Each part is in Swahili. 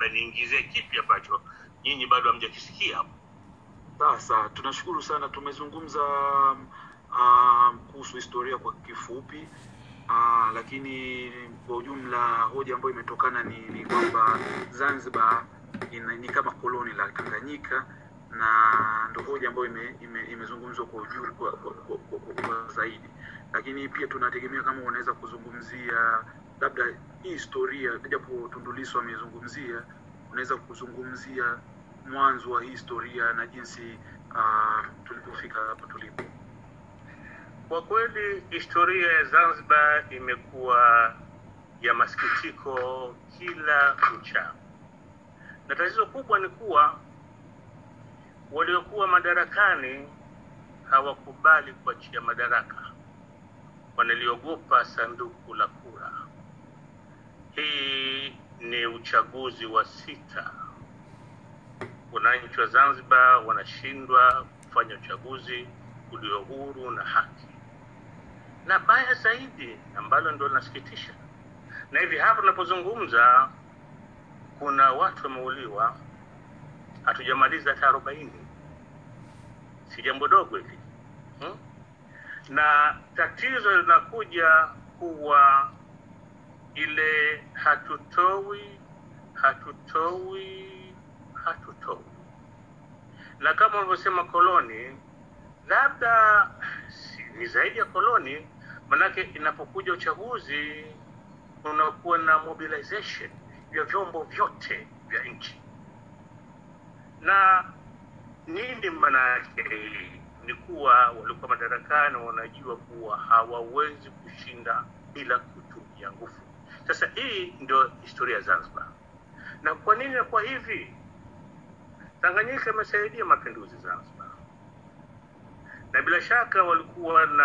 labda niingizie kipi ambacho nyinyi bado hamjakisikia hapo Sasa tunashukuru sana, tumezungumza um, kuhusu historia kwa kifupi uh, lakini kwa ujumla hoja ambayo imetokana ni, ni kwamba Zanzibar ina, ni kama koloni la Tanganyika na ndo hoja ambayo ime, ime, imezungumzwa kwa ujumla kwa, kwa, kwa, kwa, kwa, kwa zaidi, lakini pia tunategemea kama unaweza kuzungumzia labda hii historia, japo Tundu Lissu amezungumzia, unaweza kuzungumzia mwanzo wa hii historia na jinsi uh, tulipofika hapa tulipo. Kwa kweli historia ya Zanzibar imekuwa ya masikitiko kila uchao, na tatizo kubwa ni kuwa waliokuwa madarakani hawakubali kuachia madaraka, wanaliogopa sanduku la kura. Hii ni uchaguzi wa sita. Wananchi wa Zanzibar wanashindwa kufanya uchaguzi ulio huru na haki na baya zaidi ambalo ndo linasikitisha, na hivi hapa tunapozungumza kuna watu wameuliwa, hatujamaliza hata arobaini. Si jambo dogo hili hmm? Na tatizo linakuja kuwa ile hatutoi, hatutoi, hatutoi, na kama ulivyosema koloni, labda si- ni zaidi ya koloni, manake inapokuja uchaguzi unakuwa na mobilization ya vyombo vyote vya nchi. Na nini maana yake hii? Ni kuwa walikuwa madarakani wanajua kuwa hawawezi kushinda bila kutumia nguvu. Sasa hii ndio historia ya Zanzibar. Na kwa nini inakuwa hivi? Tanganyika imesaidia mapinduzi Zanzibar na bila shaka walikuwa na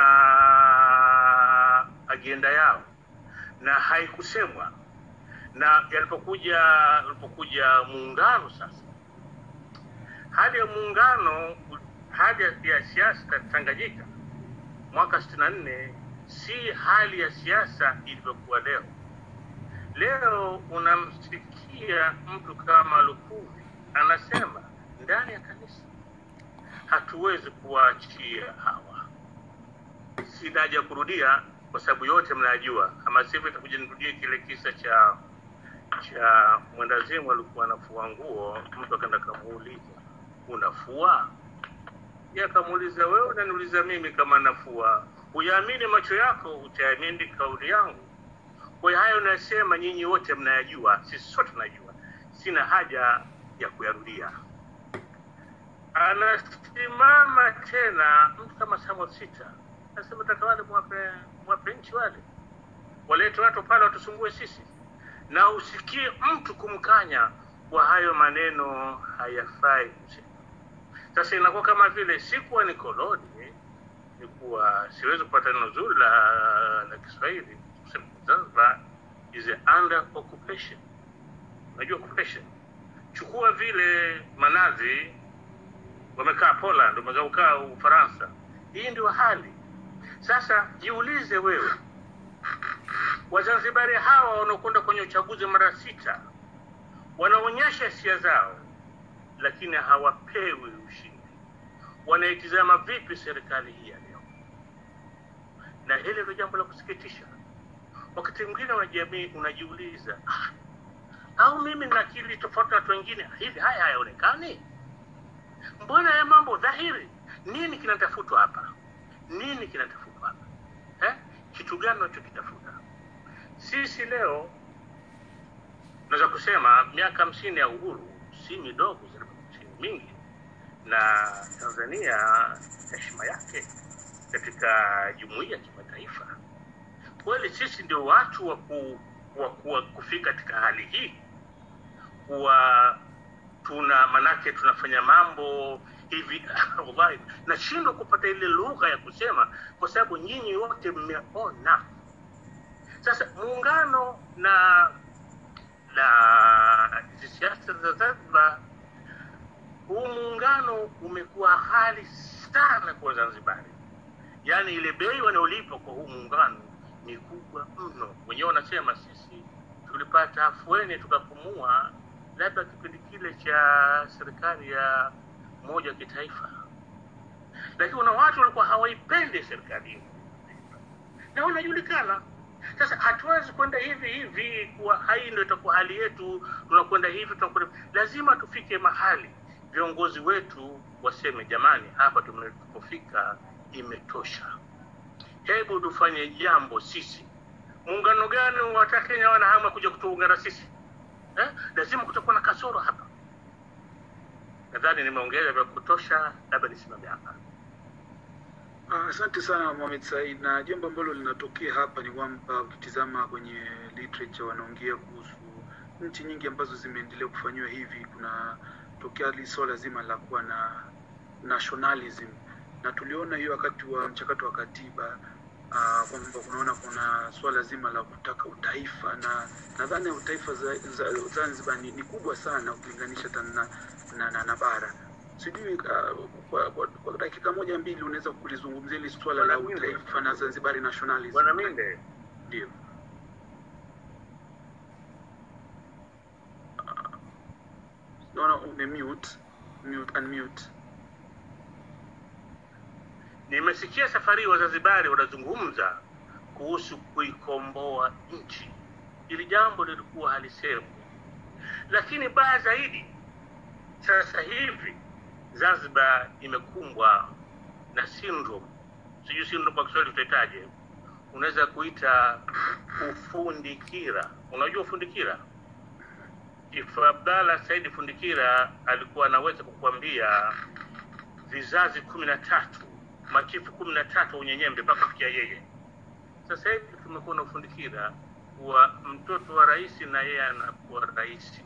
agenda yao na haikusemwa na yalipokuja yalipokuja muungano sasa hali ya muungano hali ya- ya siasa Tanganyika mwaka 64 si hali ya siasa ilivyokuwa leo. Leo unamsikia mtu kama Lukuvi anasema ndani ya kanisa hatuwezi kuwaachia hawa. Sina haja ya kurudia kwa sababu yote mnajua, ama sivyo itakuja nirudie kile kisa cha cha mwendazimu alikuwa anafua nguo, mtu akaenda kamuuliza unafua? Yeye akamuuliza wewe unaniuliza mimi kama nafua? Uyaamini macho yako, utaamini kauli yangu. Kwa hiyo hayo unasema nyinyi wote mnayajua, sisi sote tunajua, sina haja ya kuyarudia anasimama tena mtu kama Samuel Sita anasema taka wale mwape, mwape nchi wale walete watu pale watusumbue sisi, na usikie mtu kumkanya kwa hayo maneno hayafai kusema. Sasa inakuwa kama vile sikuwa ni koloni, ni kuwa siwezi kupata neno zuri la, la Kiswahili kusema Zanzibar is under occupation. Unajua occupation, chukua vile manazi wamekaa Poland, wameweza kukaa Ufaransa. Hii ndio hali sasa. Jiulize wewe, Wazanzibari hawa wanaokwenda kwenye uchaguzi mara sita wanaonyesha hisia zao, lakini hawapewi ushindi. Wanaitizama vipi serikali hii ya leo? Na hili ndio jambo la kusikitisha. Wakati mwingine unajamii unajiuliza, ah, au mimi na akili tofauti na watu wengine, hivi haya hayaonekani? mbona ya mambo dhahiri nini kinatafutwa hapa nini kinatafutwa hapa eh? kitu gani unachokitafuta sisi leo naweza kusema miaka hamsini ya uhuru si midogo si mingi na tanzania heshima yake katika jumuiya ya kimataifa kweli sisi ndio watu wa, ku, wa, ku, wa kufika katika hali hii kuwa tuna manake tunafanya mambo hivi wallahi nashindwa kupata ile lugha ya kusema kwa sababu nyinyi wote mmeona sasa muungano na na hizi siasa za zanzibar huu muungano umekuwa ghali sana kwa wazanzibari yaani ile bei wanaolipa kwa huu muungano ni kubwa mno wenyewe wanasema sisi tulipata afueni tukapumua labda kipindi kile cha serikali ya umoja wa kitaifa, lakini kuna watu walikuwa hawaipendi serikali hiyo na wanajulikana. Sasa hatuwezi kwenda hivi hivi kuwa hai ndio itakuwa hali yetu, tunakwenda hivi tunakwenda. Lazima tufike mahali viongozi wetu waseme, jamani, hapa tumepofika imetosha, hebu tufanye jambo sisi. Muungano gani wa Kenya wana hamu ya kuja kutuungana sisi eh? Lazima kutakuwa na kasoro hapa. Nadhani nimeongeza vya kutosha, labda nisimame hapa. Ah, Asante sana Mohamed Said, na jambo ambalo linatokea hapa ni kwamba ukitizama kwenye literature wanaongea kuhusu nchi nyingi ambazo zimeendelea kufanyiwa hivi, kuna tokea li swala zima la kuwa na nationalism, na tuliona hiyo wakati wa mchakato wa katiba ah, kwamba kunaona kuna swala zima la kutaka utaifa, na nadhani utaifa za, za, Zanzibar ni, ni kubwa sana ukilinganisha hata na, na, na, na bara sijui uh, kwa, kwa, kwa dakika moja mbili unaweza kulizungumzia hili swala la Bwana Minde. utaifa na Zanzibari nationalism. Bwana Minde, Ndio. Naona umemute, mute, unmute. nimesikia safari hii Wazanzibari wanazungumza kuhusu kuikomboa nchi. Hili jambo lilikuwa halisemwi, lakini baya zaidi, sasa hivi Zanzibar imekumbwa na syndrome, sijui syndrome kwa Kiswahili tutaitaje, unaweza kuita ufundikira. Unajua ufundikira? Chifu Abdalla Saidi Fundikira alikuwa anaweza kukuambia vizazi kumi na tatu machifu kumi na tatu unyenyembe mpaka kufikia yeye. Sasa hivi tumekuwa na ufundikira wa mtoto wa rais na yeye anakuwa rais,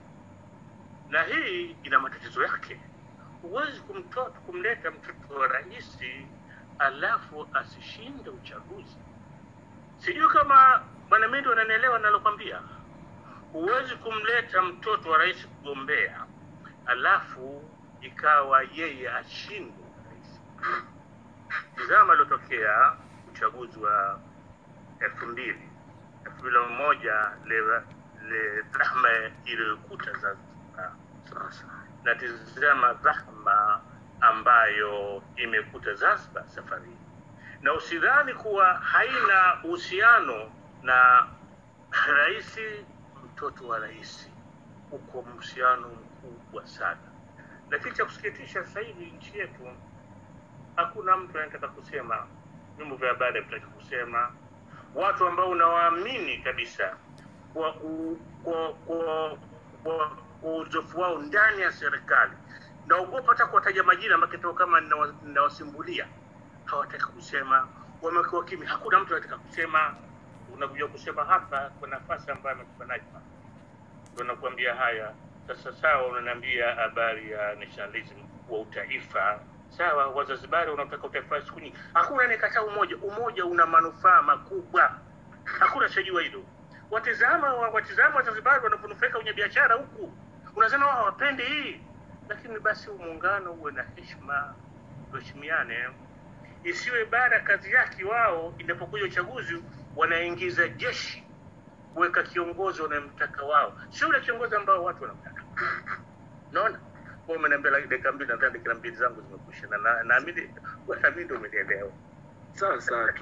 na hii ina matatizo yake. Huwezi kumtoto kumleta mtoto wa rais alafu asishinde uchaguzi. Sijui kama bwana Mindo ananielewa nalokwambia. Huwezi kumleta mtoto wa rais kugombea alafu ikawa yeye ashinde urais. Tizama aliotokea uchaguzi wa elfu mbili elfu mbili na moja le, le dhahma iliyokuta Zanzibar Sasa na tizama dhahma ambayo imekuta Zanzibar safari hii, na usidhani kuwa haina uhusiano na rais, mtoto wa rais, uko uhusiano mkubwa sana. Lakini cha kusikitisha sasa hivi nchi yetu hakuna mtu anataka kusema, vyombo vya habari havitaki kusema, watu ambao unawaamini kabisa kwa u- kwa kwa kwa kwa uzoefu wao ndani ya serikali, naogopa hata kuwataja majina, makitao kama ninawa- ninawasimbulia, hawataki kusema, wamekuwa kimya, hakuna mtu anataka kusema. Unakuja kusema hapa kwa nafasi ambayo amekupa Najma, ndio nakuambia haya sasa. Sawa, unaniambia habari ya nationalism wa utaifa sawa, Wazanzibari wanaotaka utaifa siku nyingi, hakuna anayekataa umoja. Umoja una manufaa makubwa, hakuna chajua hilo. Watizama watizama Wazanzibari wanavyonufaika kwenye biashara huku, unasema wao hawapendi hii, lakini basi huu muungano uwe na heshima, tuheshimiane, isiwe bara kazi yake wao inapokuja uchaguzi wanaingiza jeshi kuweka kiongozi wanayemtaka wao, sio yule kiongozi ambao watu wanamtaka. Naona kwa umeniambia like dakika mbili, nadhani dakika mbili zangu zimekwisha, na na- naamini naamini ndio umenielewa. sawa sawa.